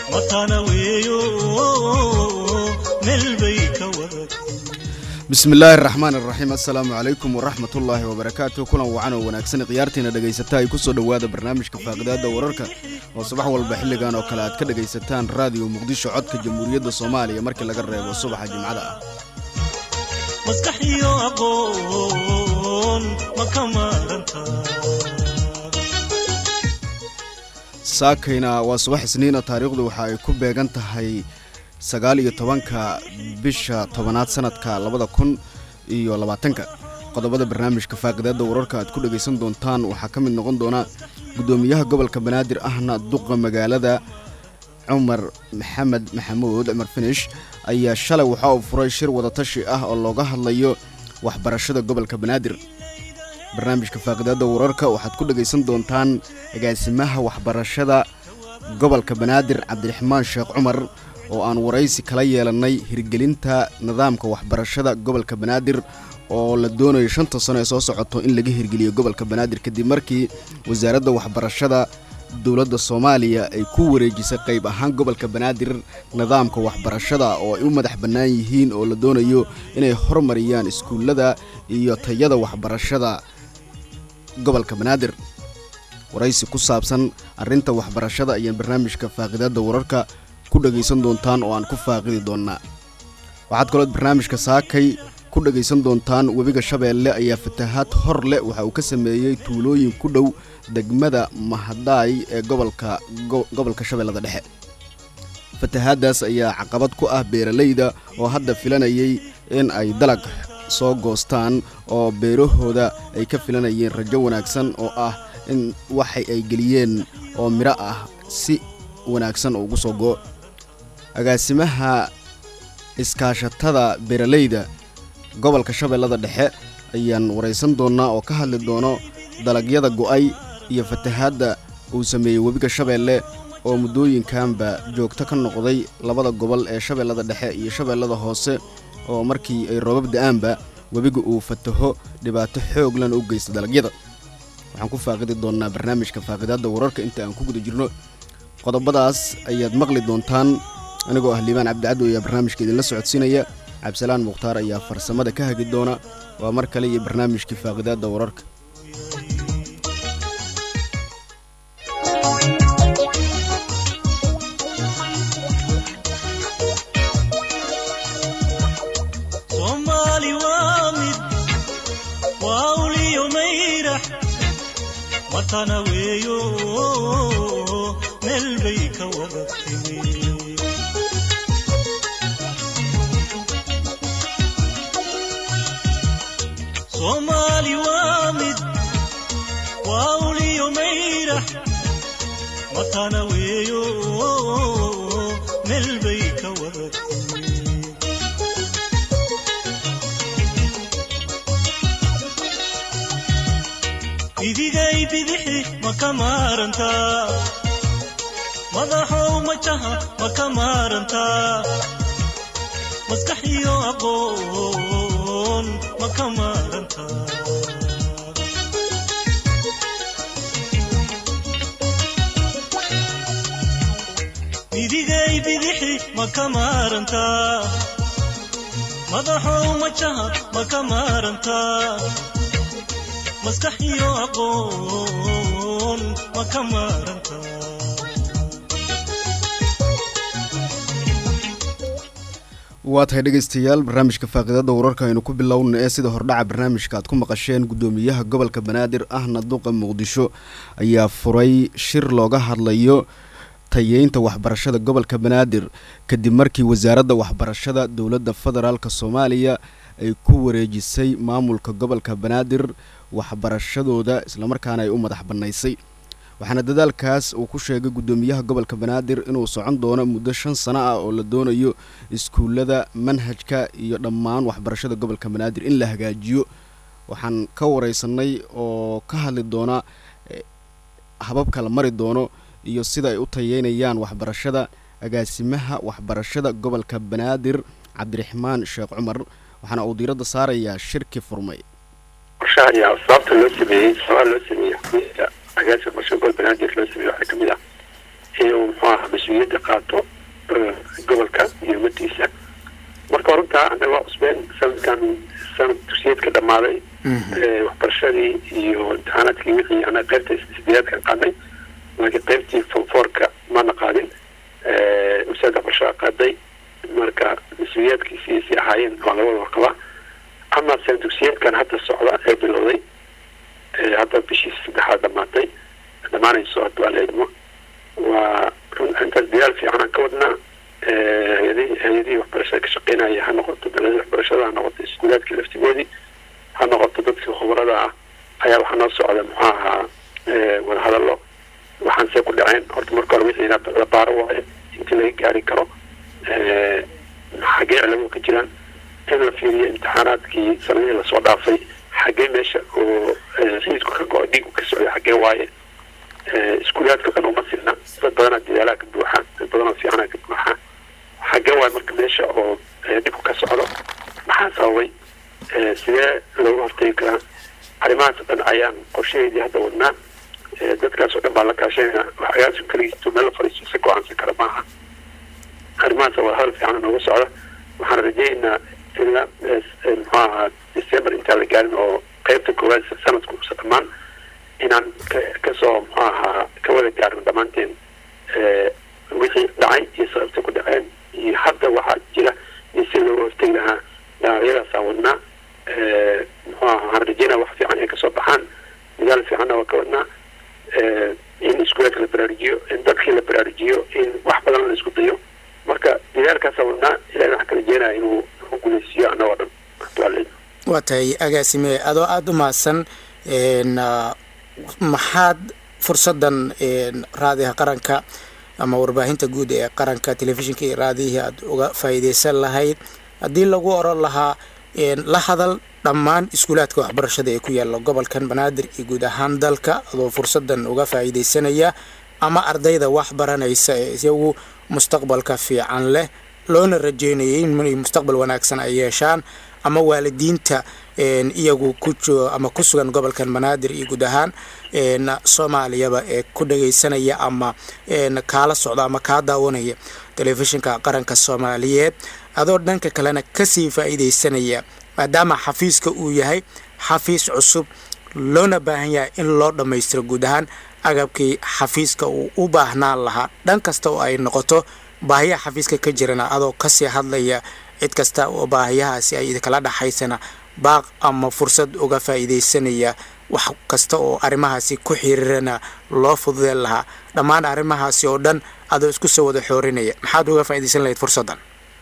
matana weeyo meel bay ka wada bismi illaahi araxmaan araxiim assalaamu calaykum waraxmat ullaahi wabarakaatu kulan wacan oo wanaagsan khiyaartiina dhegaysata ay ku soo dhowaada barnaamijka faaqidaada wararka oo subax walba xilligan oo kale aad ka dhegaysataan raadiyo muqdisho codka jamhuuriyadda soomaaliya markii laga reebo subaxa jimcada ah maskax iyo aqoon ma ka maaranta saakayna waa subax isniina taariikhdu waxa ay ku beegan tahay sagaal iyo tobanka bisha tobanaad sanadka labada kun iyo labaatanka qodobada barnaamijka faaqidaada wararka aad ku dhegaysan doontaan waxaa ka mid noqon doona guddoomiyaha gobolka banaadir ahna duqa magaalada cumar maxamed maxamuud cumar finish ayaa shalay waxa uu furay shir wadatashi ah oo looga hadlayo waxbarashada gobolka banaadir barnaamijka faaqidaada wararka waxaad ku dhegaysan doontaan agaasimaha waxbarashada gobolka banaadir cabdiraxmaan sheekh cumar oo aan waraysi kala yeelannay hirgelinta nidaamka waxbarashada gobolka banaadir oo la doonayo shanta sano ee soo socoto in laga hirgeliyo gobolka banaadir kadib markii wasaaradda waxbarashada dowladda soomaaliya ay ku wareejisay qayb ahaan gobolka banaadir nidaamka waxbarashada oo ay u madax bannaan yihiin oo la doonayo inay hormariyaan iskuullada iyo tayada waxbarashada gobolka banaadir waraysi ku saabsan arrinta waxbarashada ayaan barnaamijka faaqidaada wararka ku dhegaysan doontaan oo aan ku faaqidi doonnaa waxaad kalood barnaamijka saakay ku dhegaysan doontaan webiga shabeelle ayaa fatahaad hor leh waxa uu ka sameeyey tuulooyin ku dhow degmada mahadaay ee gobolka gobolka shabeellada dhexe fatahaaddaas ayaa caqabad ku ah beeralayda oo hadda filanayay in ay dalag soo goostaan oo beerahooda ay ka filanayeen rajo wanaagsan oo ah in waxay ay geliyeen oo midho ah si wanaagsan oo ugu soo go agaasimaha iskaashatada beeralayda gobolka shabeellada dhexe ayaan waraysan doonnaa oo ka hadli doono dalagyada go'ay iyo fatahaadda uu sameeyey webiga shabeelle oo muddooyinkanba joogto ka noqday labada gobol ee shabeellada dhexe iyo shabeellada hoose oo markii ay roobab da'aanba webiga uu fataho dhibaato xooglan u geysta dalagyada waxaan ku faaqidi doonnaa barnaamijka faaqidaadda wararka inta aan ku guda jirno qodobadaas ayaad maqli doontaan anigoo ah liibaan cabdicaddo ayaa barnaamijka idinla socodsiinaya cabdisalaan mukhtaar ayaa farsamada ka hagi doona waa mar kale iyo barnaamijkii faaqidaadda wararka soomaali waa mid waa uliyo mayrax matana weeyo meel bay ka wada timi soomaali waa mid waa uliyo mayrax matana weeyo meel bay ka wada timi idigay bidixi ma ka maarantaa madaxow majaha ma ka maarantaa maskax iyo aqoon ma ka maarantaa idigay bidixi ma ka maarantaa madaxow majaha ma ka maarantaa maskax iyo aqoon ma ka maaranta waa tahay dhegaystayaal barnaamijka faaqidaadda wararka aynu ku bilowna ee sida hordhaca barnaamijka aad ku maqasheen guddoomiyaha gobolka banaadir ahna duqa muqdisho ayaa furay shir looga hadlayo tayeynta waxbarashada gobolka banaadir kadib markii wasaaradda waxbarashada dowladda federaalk soomaaliya ay ku wareejisay maamulka gobolka banaadir waxbarashadooda islamarkaana ay u madax bannaysay waxaana dadaalkaas uu ku sheegay guddoomiyaha gobolka banaadir inuu socon doono muddo shan sano ah oo la doonayo iskuullada manhajka iyo dhammaan waxbarashada gobolka banaadir in la hagaajiyo waxaan ka wareysanay oo ka hadli doona hababka la mari doono iyo sida ay u tayeynayaan waxbarashada agaasimaha waxbarashada gobolka banaadir cabdiraxmaan sheekh cumar waxaana uu diiradda saarayaa shirki furmay qorshaha iyo sababta loo sameeyey sabaa loo sameeyey xubinta agaasha qorshe gol banaadir loo sameeyey waxaa kamid ah inuu muxuu aha mas-uuliyadda qaato gobolka iyo umadiisa marka runtaa anaga waa cusbeen sanadkan sanad dugsiyeedka dhammaaday waxbarashadii iyo imtixaanaadkii wixii anaga qaybta sideedaadkan qaadnay laakiin qaybtii fonfoorka mana qaadin wasaaradda waxbarashada qaaday marka mas-uuliyaadkiisii si ahaayeen waa labada warqaba ama sanad dugsiyeedkan hadda socda ee bilowday hadda bishii saddexaad dhamaatay dhamaanayso hadda waa la idmo waa intaas dadaal fiican aan ka wadnaa hay-adihii hay-adihii waxbarashada ka shaqeynaya ha noqoto daladii waxbarashada ha noqoto iskuulaadkii laftigoodii ha noqoto dadkii khubarada ah ayaa waxaa noo socda muxuu ahaa wadahadallo waxaan see ku dhaceen horta marka hore wixii la baaro waaye intii laga gaari karo xaggee cilamo ka jiraan in la fiiriyo imtixaanaadkii sanadihii lasoo dhaafay xaggee meesha oo xiidku ka go- dhiigu ka socday xaggee waaye iskuulaadka dhan uma silna dad badanaa dadaalaha ka buuxa dad badanoo fiicana ka buuxa xaggee waaye marka meesha oo dhibku ka socdo maxaa sababay sidee looga hortegi karaa arrimahaas o dhan ayaan qorshaheedii hadda wadnaa dadkaas oo dhan baa la kaashanayna waxagaasu keligiisto meel la fadhiisto si go-aansan kara maaha arrimahaas waa hadal fiican nooga socda waxaan rajaynaynaa ilaa muxuu ahaa december intaan la gaarin oo qeybta koowaad sanadku usa dhammaan inaan kasoo muxuu ahaa ka wada gaarno dhammaanteen wixii dhacay iyo sababta ku dhaceen iyo hadda waxaa jira iyo si looga hortegi lahaa dhaawacyadaasaan wadnaa muxuu ahaa waxaan rajaynaa wax fiican ay kasoo baxaan dadaal fiicanna waa ka wadnaa in iskuulaadka la baraarujiyo in dadkii la baraarujiyo in wax badan la isku dayo marka dadaalkaasa wadnaa ilahi waxaan ka rajeynaya inuu u guuleysiiyo annagoo dhan duaaleyda waa tahay agaasime adoo aada u mahadsan maxaad fursaddan raadiha qaranka ama warbaahinta guud ee qaranka telefishinka iyo raadiyihii aada uga faa'iideysan lahayd haddii lagu oran lahaa la hadal dhammaan iskuulaadka waxbarashada ee ku yaalla gobolkan banaadir iyo guud ahaan dalka adoo fursaddan uga faa'iideysanaya ama ardayda wax baranaysa ee isagu mustaqbalka fiican leh loona rajeynayay inay mustaqbal wanaagsan ay yeeshaan ama waalidiinta iyagu ku ama ku sugan gobolkan banaadir iyo guud ahaan soomaaliyaba ee ku dhagaysanaya ama kaala socda ama kaa daawanaya telefishinka qaranka soomaaliyeed adoo dhanka kalena kasii faa'iideysanaya maadaama xafiiska uu yahay xafiis cusub loona baahan yahay in loo dhammaystiro guud ahaan agabkii xafiiska uu u baahnaan lahaa dhan kasta oo ay noqoto baahiyaha xafiiska ka jirana adoo kasii hadlaya cid kasta oo baahiyahaasi ay idinkala dhaxaysana baaq ama fursad uga faa'iideysanaya wax kasta oo arrimahaasi ku xiriirana loo fududeen lahaa dhammaan arrimahaasi oo dhan adoo isku soo wada xoorinaya maxaad uga faa'iideysan lahayd fursaddan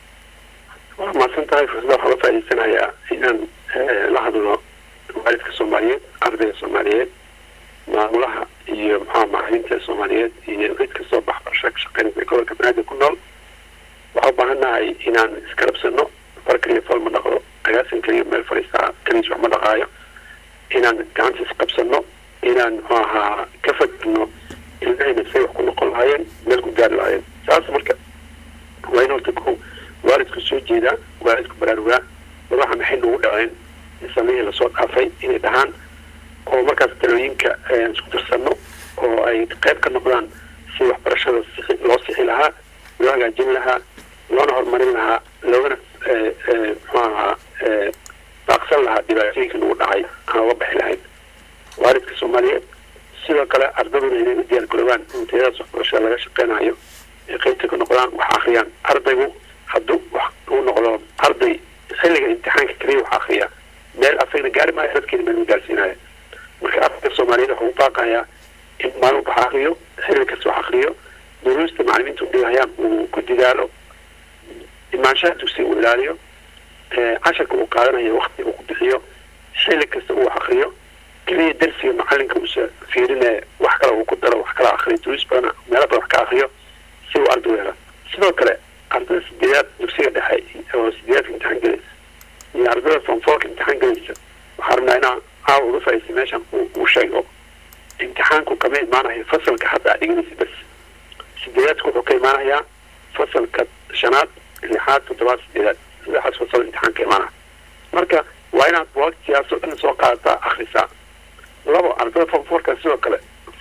waa mahadsan tahay fursada waxaa uga faa'iideysanayaa inaan la hadlo waalidka soomaaliyeed ardayga soomaaliyeed maamulaha iyo maxaa macalimiinta soomaaliyeed iyo cid kastoo waxbarasho ka shaqeynaysa gobolka banaadir ku nool waxaa u baahan nahay inaan iskarabsano far keliya fool ma dhaqdo agaasin keliya meel fadhiistaa keligiis wax ma dhaqaayo inaan gacanta isqabsano inaan muxuu ahaa ka fadino ilmahayna say wax ku noqon lahaayeen meel ku gaari lahaayeen saas marka waa in horta ko waalidku soo jeedaa waalidku baraarugaa madaxa maxay nagu dhaceen samihii lasoo dhaafay inay dhahaan oo markaas talooyinka isku tirsano oo ay qayb ka noqdaan si waxbarashada loo sixi lahaa loo hagaajin lahaa loona horumarin lahaa loogana muxuu ahaa baaqsan lahaa dhibaatooyinka nagu dhacay aan uga baxi lahayn waalidka soomaaliyeed sidoo kale ardaduna inay u diyaar garoobaan intayadaas waxbarashada laga shaqeynayo ay qaybta ka noqdaan wax akhriyaan ardaygu hadduu wax uu noqdo arday xilliga imtixaanka keliya wax akriya meel asagna gaari maayo dadkeena meel ma gaarsiinaya marka ardayga soomaaliyeed waxuu baaqayaa in maalin wax akriyo xilli kasta wax akriyo duruusta macalimiinta u dhigayaan uu ku dadaalo imaanshaha dugsiga uu ilaaliyo casharka uu qaadanayo wakti uu ku bixiyo xilli kasta uu wax akriyo keliya darsiga macalinka uusa fiirinaya wax kale uu ku daro wax kala akriyo duruus badan meelo badan wax ka akriyo si uu arday u helo sidoo kale ardada sideedaad dugsiga dhexe oo sideedaadka imtixaan gelaysa iyo ardada fonfoorka imtixaan gelaysa waxaa rabnaa inaa caawa uga faa'iisa meeshan uu sheego imtixaanku kama imaanayo fasalka hadda aad dhiganaysa bas sideedaadku wuxuu ka imaanayaa fasalka shanaad lixaad toddobaad sideedaad saddexaas fasal imtixaan ka imaanaya marka waa inaad waqtigaas oo dhan soo qaadataa akhrisaa labo ardada fonfoorka sidoo kale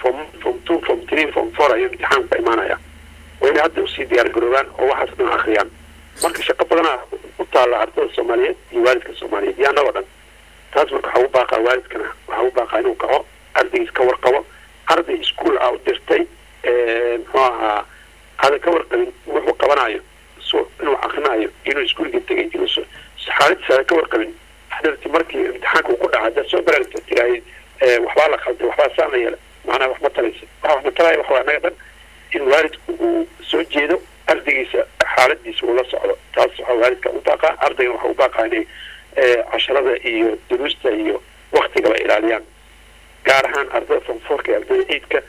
form form two form three form four ayuu imtixaanku ka imaanaya waa inay hadda usii diyaar garoobaan oo waxaas dhan akhriyaan marka shaqo badanaa u taalla ardada soomaaliyeed iyo waalidka soomaaliyeed iyo annagoo dhan taas marka waxaa u baaqaa waalidkana waxaa u baaqaa inuu kaco ardaygiis ka warqabo arday iskuol ah u dirtay muxuu ahaa aadan ka warqabin wuxuu qabanayo so inuu akrinaayo inuu iskuolka tegay inuu xaaladiis aadan ka warqabin hadarti markii imtixaanka uu ku dhaca haddaad soo baraarta tiraahid waxbaa la khalday waxbaa saan la yeela macnaha wax ma talaysa waxa wax ma talaya waxa waa annaga dhan in waalidku uu soo jeedo ardaygiisa xaaladiisa uu la socdo taas waxaa waalidka u baaqaa ardaygan waxa u baaqaa inay casharada iyo duruusta iyo waktigaba ilaaliyaan gaar ahaan ardada fonfoorka iyo ardada ciidka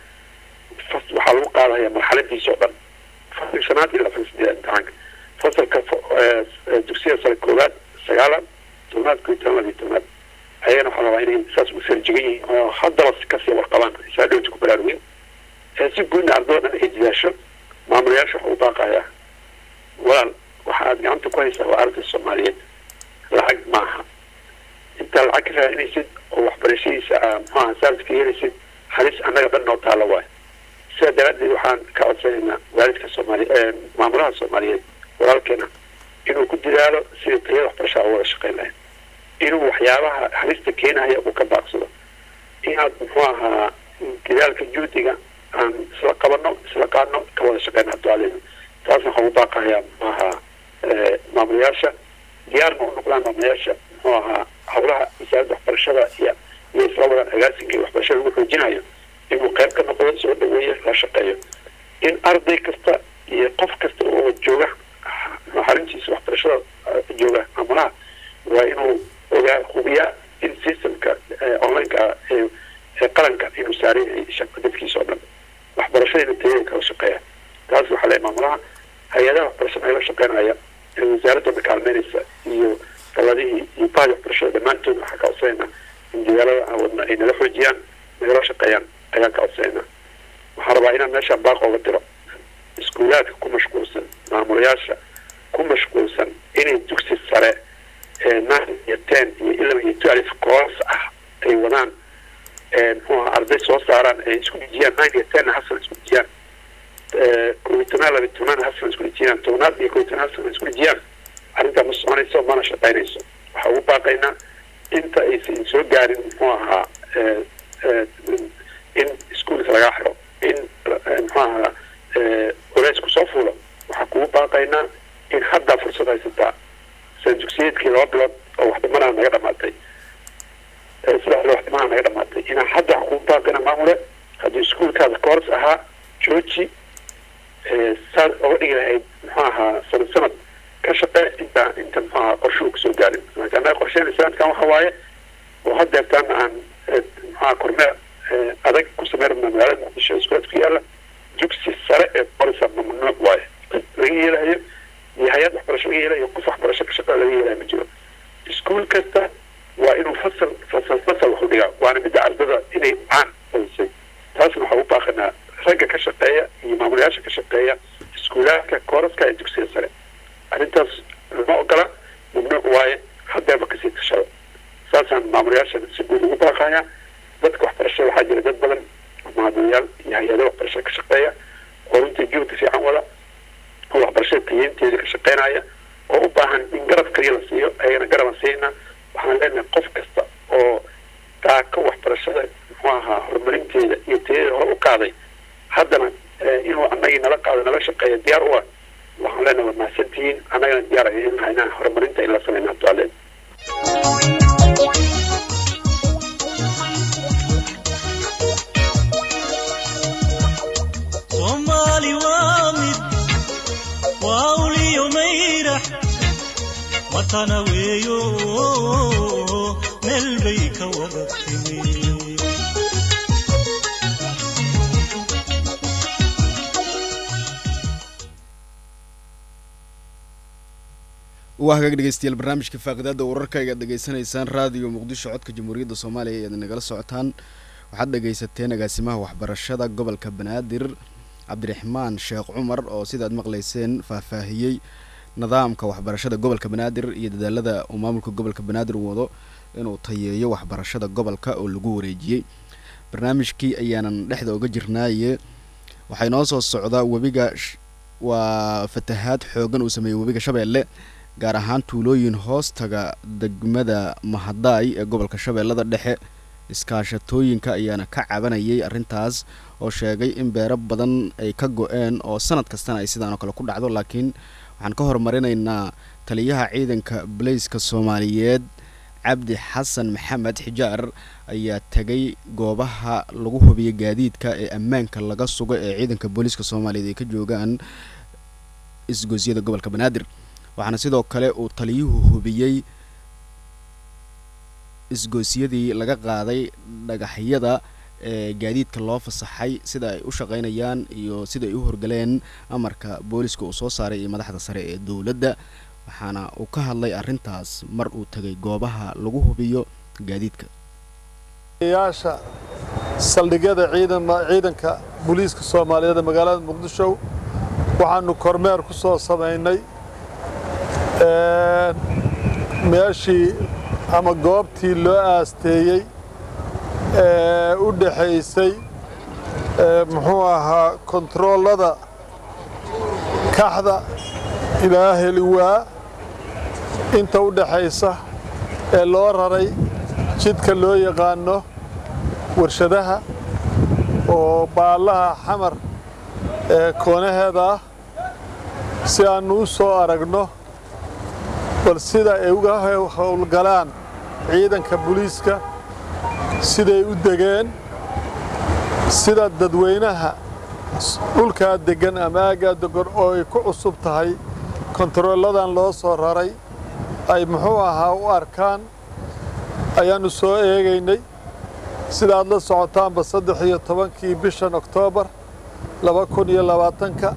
waxaa lagu qaadaya marxaladiisa oo dhan fasalka shanaad ilaa fasalka sideed imtixaanka fasalka dugsiyada sare koowaad sagaalan tobnaad koo iyo toban labiyo tobnaad ayagana waxaa rabaa inay saas u sarjigan yihiin oo haddaba kasii warqabaan isaa dhowta ku baraarugin si guudna ardada dhan ay jidaasho maamulayaasha waxa u baaqayaa walaal waxa aad gacanta ku haysaa waa arday soomaaliyeed lacag maaha intaa lacag ka raadinaysid oo waxbarashadiisa muxuaha saalidka yeelaysid halis annaga dhan noo taalla waay sidaa daraaddeed waxaan ka codsanaynaa waalidka soomaaliye maamulaha soomaaliyeed walaalkeena inuu ku dadaalo sidii tayada waxbarashaa u wada shaqayn lahayd inuu waxyaabaha halista keenaya uu ka baaqsado inaad muxuu ahaa dadaalka juhdiga aan isla qabano isla qaadno ka wada shaqeyna ducadeena taasna waxaan u baaqayaa muxuu ahaa maamulayaasha diyaarna u noqdaan maamulayaasha muxuu ahaa howlaha wasaaradda waxbarashada iyo iyo isla wadaan agaasinka iyo waxbarashada lagu xoojinayo inuu qayb ka noqdo soo dhaweeyo la shaqeeyo in arday kasta iyo qof kasta oo jooga xarintiisa waxbarashada jooga maamulaha waa inuu ogaa hubiyaa in systemka onlineka ee qaranka inuu saaran yahay dadkiisa oo dhan waxbarashadayna tayada kala shaqeeya taas waxaa leeyahay maamulaha hay-adaha waxbarashada nagala shaqeynaya ee wasaaradooda kaalmeynaysa iyo daladihii iyo bahdi waxbarashada dhammaantood waxaa ka codsanayna in dadaalada aan wadna ay nala xoojiyaan nagala shaqeeyaan ayaan ka codsanayna waxaan rabaa inaan meeshaan baaq ooga diro iskuulaadka ku mashquulsan maamulayaasha ku mashquulsan inay dugsi sare ee nine iyo ten iyo eleven iyo twelve course ah ay wadaan muxuu ahaa arday soo saaraan ay isku dhijiyaan nine iyo ten hasan isku dhijiyaan kow iyo tobnaad laba iyo tobnaad hasan isku dhijiyaan tobnaad iyo kow iyo tobnaad hasan isku dhijiyaan arrintaa ma soconayso mana shaqaynayso waxaa ugu baaqaynaa inta aysan soo gaarin muxuu ahaa in iskuolka lagaa xiro in muxuu ahaa culaysku soo fuulo waxaa kugu baaqaynaa in haddaa fursad haysataa san dugsiyeedkii laba bilood oo waxdhimanaa naga dhamaatay saddex bilo waxdhimanaa naga dhamaatay inaa hadda waxa kugu baaqayna maamule haddii iskuolkaada koors ahaa jooji saad oga dhigi lahayd muxuu ahaa sanad sanad ka shaqee inta inta muxuu ahaa qorshuhu kasoo gaarin marka annaga qorsheyna sanadkan waxa waaye oo haddeertaan aan muxuaha kormeer adag ku sameyn rabna magaalada muqdisho iskuulaad ku yaala dugsi sare ee qorisa mamnuuc waaye laga yeelayo iyo hay-ad waxbarasho laga yeelayo qof waxbarasho ka shaqea laga yeelayo ma jiro iskuol kasta waa inuu fasal fasal fasal wax u dhigaa waana midda ardada inay caan badisay taasna waxaa u baaqanaa ragga ka shaqeeya iyo maamulayaasha ka shaqeeya iskuulaadka kooraska ee dugsiga sare arrintaas lama ogola mamnuuc waaye haddeeba kasii tashado saasaan maamulayaasha si guud ugu baaqaya dadka waxbarashada waxaa jira dad badan maamulayaal iyo hay-ada waxbarashada ka shaqeeya oo runtii juhdi fiican wada oo waxbarashada tayeynteeda ka shaqeynaya oo u baahan in garab kaliya la siiyo ayagana garaban siina waxaan leenahay qof kasta oo taako waxbarashada muxuu ahaa horumarinteeda iyo tayadeeda hore u qaaday haddana inuu annagii nala qaado nala shaqeeya diyaar u ah waxaan leenahay waa mahadsantihiin annagana diyaar ayaan nahay inaan horumarinta in la sameyna abdualeed soomaali waa mid waa uliyo mayrax matana weeyo meel bay ka wada timi waa hagaag dhegeystayaal barnaamijka faaqidaada wararka ayaad dhegeysanaysaan raadiyo muqdisho codka jamhuuriyadda soomaaliya ayaad nagala socotaan waxaad dhegeysateen agaasimaha waxbarashada gobolka banaadir cabdiraxmaan sheekh cumar oo sidaad maqlayseen faahfaahiyey nidaamka waxbarashada gobolka banaadir iyo dadaalada uu maamulka gobolka banaadir wado inuu tayeeyo waxbarashada gobolka oo lagu wareejiyey barnaamijkii ayaanan dhexda uga jirnaaye waxaa inoo soo socda webiga sh- waa fatahaad xoogan uu sameeyey webiga shabeelle gaar ahaan tuulooyin hoostaga degmada mahadaay ee gobolka shabeellada dhexe iskaashatooyinka ayaana ka cabanayay arrintaas oo sheegay in beero badan ay ka go-een oo sanad kastana ay sidaan oo kale ku dhacdo laakiin waxaan ka horumarinaynaa taliyaha ciidanka baleyska soomaaliyeed cabdi xasan maxamed xijaar ayaa tegay goobaha lagu hubiyo gaadiidka ee ammaanka laga sugo ee ciidanka booliiska soomaaliyeed ay ka joogaan isgoosyada gobolka banaadir waxaana sidoo kale uu taliyuhu hubiyey isgoosyadii laga qaaday dhagaxyada ee gaadiidka loo fasaxay sida ay u shaqaynayaan iyo sida ay u horgaleen amarka booliska uu soo saaray iyo madaxda sare ee dowladda waxaana uu ka hadlay arrintaas mar uu tegay goobaha lagu hubiyo gaadiidka yaasha saldhigyada ciidama ciidanka booliiska soomaaliyeed ee magaalada muqdisho waxaanu kormeer ku soo samaynay een, meeshii ama goobtii loo aasteeyey ee u dhaxaysay ee, muxuu ahaa kontaroolada kaxda ilaa heliwaa inta u dhaxaysa ee loo raray jidka loo yaqaano warshadaha oo baallaha xamar ee koonaheeda ah si aannu u soo aragno bal sida ay uga hew- howlgalaan ciidanka booliiska siday u degeen sida dadweynaha s- dhulkaa deggan ama aaggaa deggan oo ay ku cusub tahay kontarooladan loo soo raray ay muxuu ahaa u arkaan ayaannu soo eegaynay sidaad la socotaanba saddex iyo tobankii bishan oktoobar laba kun iyo labaatanka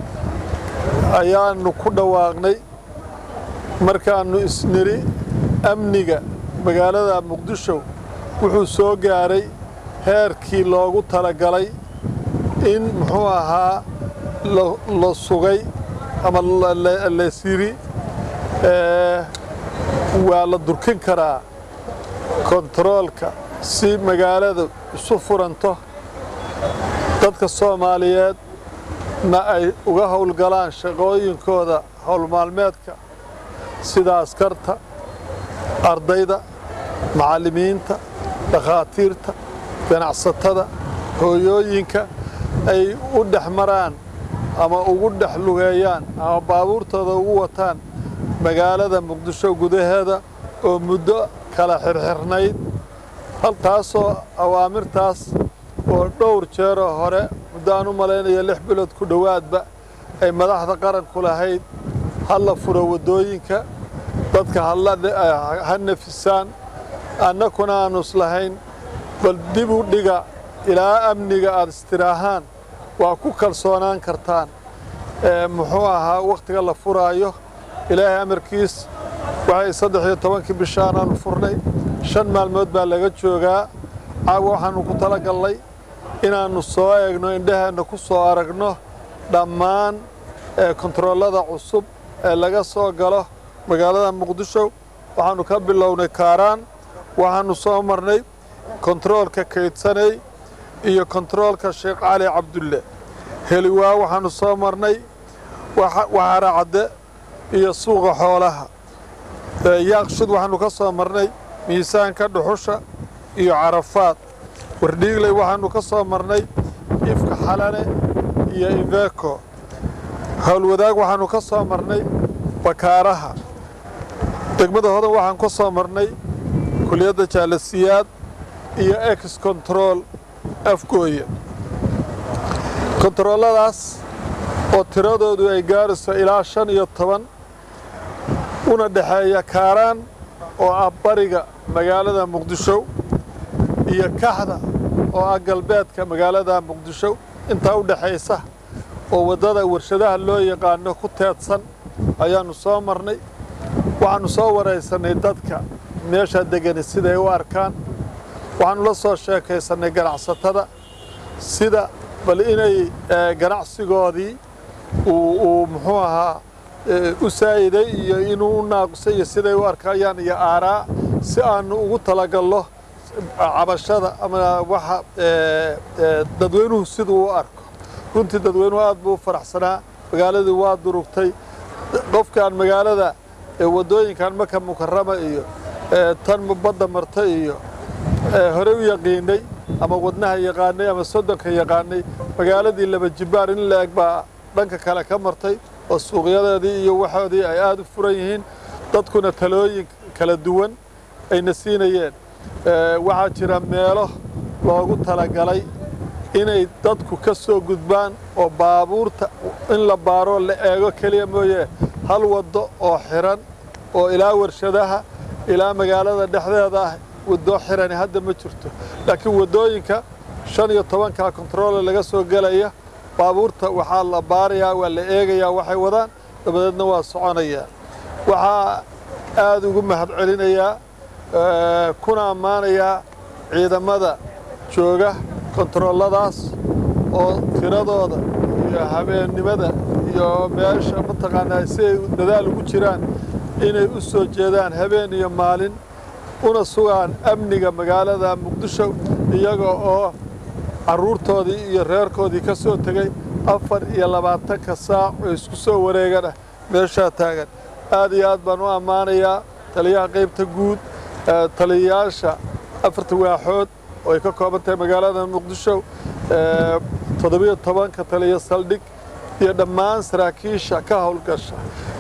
ayaannu ku dhawaaqnay markaannu isniri amniga magaalada muqdisho wuxuu soo gaaray heerkii loogu talagalay in muxuu ahaa la- la sugay ama la- la- laysiri ee, waa la durkin karaa kontaroolka si magaaladu isu furanto dadka soomaaliyeed na ay uga howlgalaan shaqooyinkooda howlmaalmeedka sida askarta ardayda macallimiinta dhakhaatiirta ganacsatada hooyooyinka ay u dhex maraan ama ugu dhex lugeeyaan ama baabuurtooda ugu wataan magaalada muqdisho gudaheeda oo muddo kala xirxirnayd haltaasoo awaamirtaas oo dhowr jeeroo hore muddo aan u malaynayo lix bilood ku dhowaadba ay madaxda qaranku lahayd ha la furo waddooyinka dadka hala ha nafisaan annakuna aanu islahayn bal dib u dhiga ilaa amniga aad istiraahaan waa ku kalsoonaan kartaan ee muxuu ahaa wakhtiga la furaayo ilaahay amarkiis waxay saddex iyo tobankii bishaanaanu furnay shan maalmood baa laga joogaa caawa waxaannu ku talagallay inaannu soo eegno indhaheenna ku soo aragno dhammaan ee kontaroolada cusub ee laga soo galo magaalada muqdisho waxaannu ka bilownay kaaraan waxaannu soo marnay kontaroolka kaydsanay iyo kontaroolka sheekh cali cabdulle heliwaa waxaannu soo marnay waxa- waxaara cadde iyo suuqa xoolaha ee yaaqshid waxaannu ka soo marnay miisaanka dhuxusha iyo carafaad wardhiigley waxaannu ka soo marnay ifka xalane iyo iveco howlwadaag waxaannu ka soo marnay bakaaraha degmada hodan waxaan ka soo marnay kuliyadda jaalasiyaad iyo ex control afgooye kontarooladaas oo tiradoodu ay gaarayso ilaa shan iyo toban una dhexeeya kaaraan oo ah bariga magaalada muqdisho iyo kaxda oo ah galbeedka magaalada muqdisho intaa u dhexaysa oo waddada warshadaha loo yaqaano ku teedsan ayaannu soo marnay waxaannu soo waraysannay dadka meeshaa degani siday u arkaan waxaannu la soo sheekaysannay ganacsatada sida bal inay eh, ganacsigoodii uu uu muxuu ahaa eh, u saa'iday iyo inuu u naaqusay iyo siday u arkayaan iyo aaraa si aannu ugu talagallo cabashada ama waxa dadweynuhu siduu u arko runtii dadweynuhu aad buu u faraxsanaa magaaladii waa durugtay qofkaan magaalada waddooyinkan maka mukarama iyo tan badda marta iyo horey u yaqiinay ama wadnaha yaqaanay ama soddonka yaqaanay magaaladii laba jibbaar in la eg baa dhanka kale ka martay oo suuqyadeedii iyo waxoodii ay aada u furan yihiin dadkuna talooyin kala duwan ayna siinayeen waxaa jira meelo loogu talagalay inay dadku ka soo gudbaan oo baabuurta in la baaro la eego keliya mooye hal waddo oo xiran oo ilaa warshadaha ilaa magaalada dhexdeeda ah waddo xirani hadda ma jirto laakiin waddooyinka shan iyo tobanka kontaroole laga soo gelaya baabuurta waxaa la baarayaa waa la eegayaa waxay wadaan dabadeedna waa soconayaa waxaa aada ugu mahad celinayaa kuna ammaanayaa ciidamada jooga kontarooladaas oo tiradooda iyo habeennimada iyo meesha mataqaanaa si ay dadaal ugu jiraan inay u soo jeedaan habeen iyo maalin una sugaan amniga magaalada muqdisho iyaga oo carruurtoodii iyo reerkoodii ka soo tegey afar iyo labaatanka saac oo isku soo wareegan ah meeshaa taagan aad iyo aad baan u ammaanayaa taliyaha qaybta guud taliyayaasha afarta waaxood oo ay ka kooban tahay magaalada muqdisho toddobiyo tobanka taliya saldhig iyo dhammaan saraakiisha ka howlgasha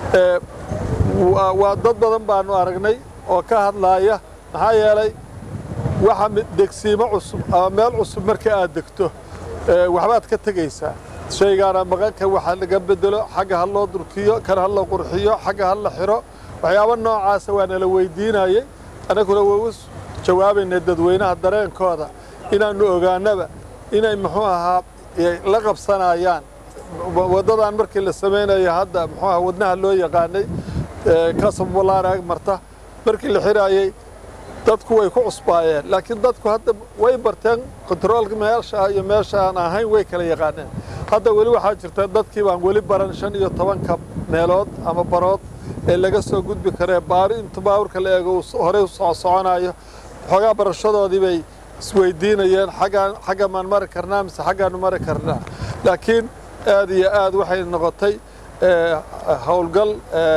waa dad badan baanu aragnay oo ka hadlaaya maxaa yeelay waxa degsiimo cusub ama meel cusub marka aad degto waxbaad ka tegaysaa shaygaana maqanka waxa laga bedelo xagga ha loo durkiyo kan ha la qurxiyo xagga ha la xiro waxyaabo noocaasa waa nala weydiinayay annaguna waa u jawaabaynay dadweynaha dareenkooda inaannu ogaanaba inay muxuu ahaa la qabsanayaan waddadan markii la samaynayo hadda muxuu ahaa wadnaha loo yaqaanay kasabulaanaag marta markii la xiraayey dadku way ku cusbaayeen laakiin dadku hadda way barteen kontaroolka meesha iyo meesha aan ahayn way kala yaqaaneen hadda weli waxaa jirta dadkii baan weli baran shan iyo tobanka meelood ama barood ee laga soo gudbi karee baari inta baawurka la eego horey u soo soconayo xoogaa barashadoodii bay isweydiinayeen xaggaan xagga maan mari karnaa mise xaggaanu mari karnaa laakiin aad iyo aad waxay noqotay howlgal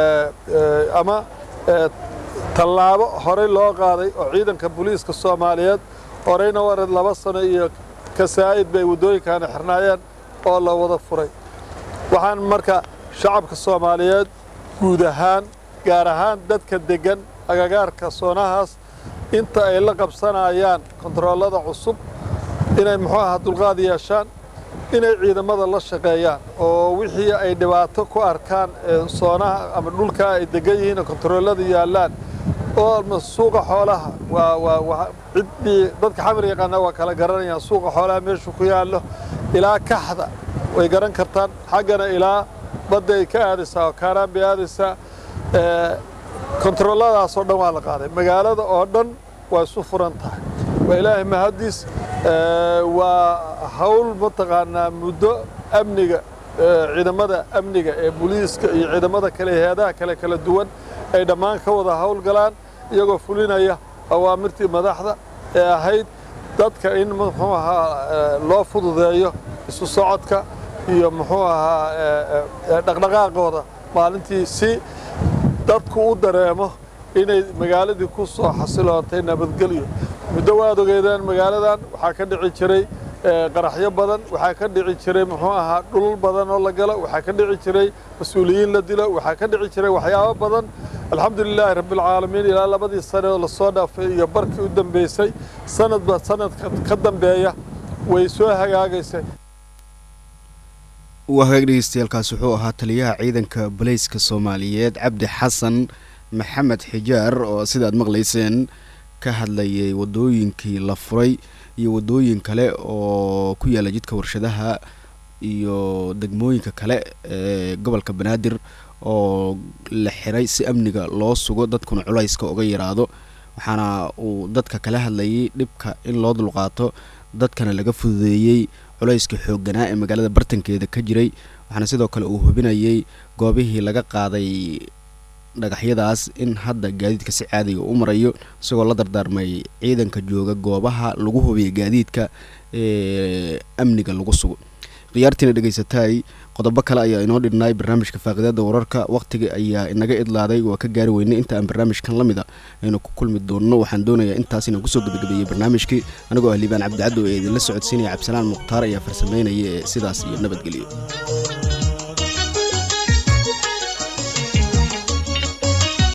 ama tallaabo horey loo qaaday oo ciidanka booliiska soomaaliyeed horeyna wared laba sano iyo kasaa'id bay waddooyinkaana xirnaayeen oo la wada furay waxaan marka shacabka soomaaliyeed guud ahaan gaar ahaan dadka deggan agagaarka soonahaas inta ay la qabsanayaan kontaroolada cusub inay muxuu ahaa dulqaad yeeshaan inay ciidamada la shaqeeyaan oo wixii ay dhibaato ku arkaan soonaha ama dhulka ay degan yihiin oo kontaroolada yaallaan oo suuqa xoolaha waa waa waa ciddii dadka xamar yaqaana waa kala garanayaan suuqa xoolaha meeshu ku yaallo ilaa kaxda way garan kartaan xaggana ilaa badda ay ka aadaysaa oo kaaraan bay aadaysaa kontarooladaasoo dhan waa la qaaday magaalada oo dhan waa isu furan tahay waa ilaahay mahaddiis waa hawl mataqaanaa muddo amniga ciidamada amniga ee booliiska iyo ciidamada kale heedaha kale kala duwan ay dhammaan ka wada howlgalaan iyagoo fulinaya awaamirtii madaxda ee ahayd dadka in muxuu ahaa loo fududeeyo isu socodka iyo muxuu ahaa dhaqdhaqaaqooda maalintii si dadku u dareemo inay magaaladii ku soo xasilootay nabadgelyo muddo waad ogeedeen magaaladan waxaa ka dhici jiray qaraxyo badan waxaa ka dhici jiray muxuu ahaa dhulul badan oo la galo waxaa ka dhici jiray mas-uuliyiin la dilo waxaa ka dhici jiray waxyaabo badan alxamdulilaahi rabbialcaalamiin ilaa labadii sane oo lasoo dhaafay iyo barkii u dambeysay sanadba sanadka ka dambeeya way soo hagaagaysay waa hagaag dhegeystayaaalkaas wuxuu ahaa taliyaha ciidanka baleyska soomaaliyeed cabdi xasan maxamed xijaar oo sidaad maqlayseen ka hadlayay waddooyinkii la furay iyo waddooyin kale oo ku yaalla jidka warshadaha iyo degmooyinka kale ee gobolka banaadir oo la xiray si amniga loo sugo dadkuna culayska uga yaraado waxaana uu dadka kala hadlayay dhibka in loo dulqaato dadkana laga fududeeyey culayska xoogganaa ee magaalada bartankeeda ka jiray waxaana sidoo kale uu hubinayay goobihii laga qaaday dhagaxyadaas in hadda gaadiidka si caadiga u marayo isagoo la dardaarmay ciidanka jooga goobaha lagu hubiya gaadiidka ee amniga lagu sugo khiyaartiina dhegaysataay qodobo kale ayaa inoo dhidhnay barnaamijka faaqidaada wararka waqtiga ayaa inaga idlaaday waa ka gaari weynay inta aan barnaamijkan la mid a aynu ku kulmi doonno waxaan doonayaa intaas inaan kusoo gabagabeeyey barnaamijkii anigoo ah liibaan cabdicaddo ee idinla socodsiinaya cabdisalaan mukhtaar ayaa farsameynaya ee sidaas iyo nabadgelyo